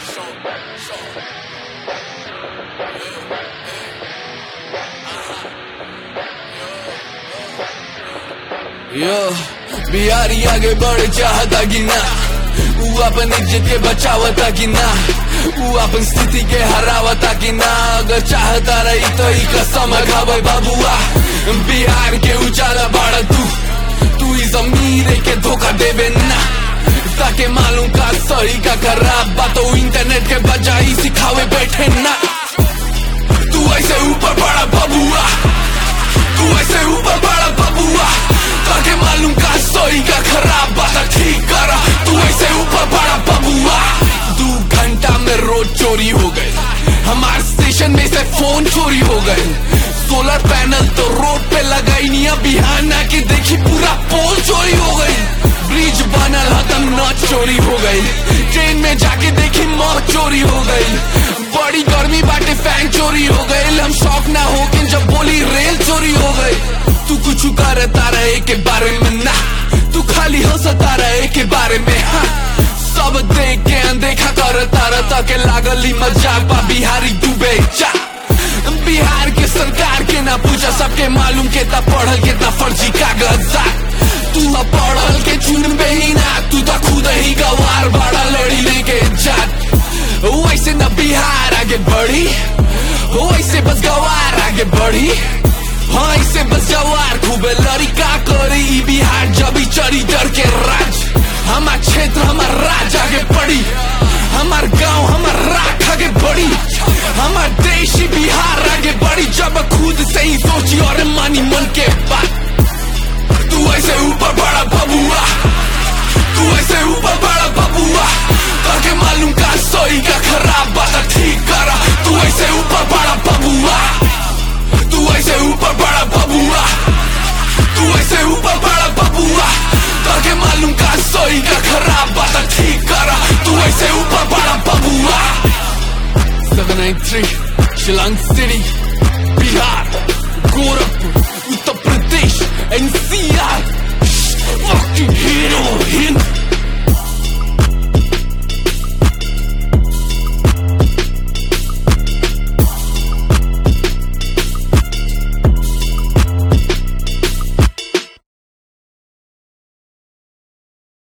यो बिहारी आगे बढ़ चाहता कि ना ऊ अपन इज्जत के बचावता कि ना ऊ अपन स्थिति के हरावता कि ना अगर चाहता रही तो ई कसम खावे बाबुआ बिहार के उजाला बाड़ा तू तू इस अमीर के धोखा देवे ना ताके मालूम का सही का खराब बात इंटरनेट के बजाई सिखावे बैठे ना तू ऐसे ऊपर बड़ा बबुआ तू ऐसे ऊपर बड़ा बबुआ ताके मालूम का सही का खराब बात ठीक करा तू ऐसे ऊपर बड़ा बबुआ दो घंटा में रोड चोरी हो गए हमारे स्टेशन में से फोन चोरी हो गए सोलर पैनल तो रोड पे लगाई नहीं अब बिहान आके देखी पूरा पोल चोरी हो गई ब्रिज बनल हतम न चोरी हो गई ट्रेन में जाके देखी मौत चोरी हो गई बड़ी गर्मी बाटे फैन चोरी हो गई हम शौक ना हो के जब बोली रेल चोरी हो गई तू कुछ करता रहे के बारे में ना तू खाली हंसता रहे के बारे में हाँ सब देख के अनदेखा करता रहता के लागली मजाक बा बिहारी डूबे जा बिहार के सरकार के ना पूछा सबके मालूम के ता पढ़ल के ता फर्जी कागजात तू ना पढ़ल के चुनबे ही ना तू तो खुद ही गवार बड़ा लड़ी लेके जात वैसे न बिहार आगे बढ़ी वैसे बस गवार आगे बढ़ी हाँ ऐसे बस जवार खूबे लड़ी का करी ई बिहार जब ही चढ़ी डर के राज हमार क्षेत्र हमार राज आगे बढ़ी हमार गांव हमार राख आगे बढ़ी हमार देश ही बिहार आगे बढ़ी जब खुद से ही सोची और मानी मन के बात तू ऐसे ऊपर बड़ा बबुआ तू ऐसे ऊपर बड़ा बबुआ ताके मालूम का सही का खराब बात ठीक करा तू ऐसे ऊपर बड़ा बबुआ तू ऐसे ऊपर बड़ा बबुआ तू ऐसे ऊपर बड़ा बबुआ ताके मालूम का सही का खराब बात ठीक करा तू ऐसे ऊपर बड़ा बबुआ 793 Shilang City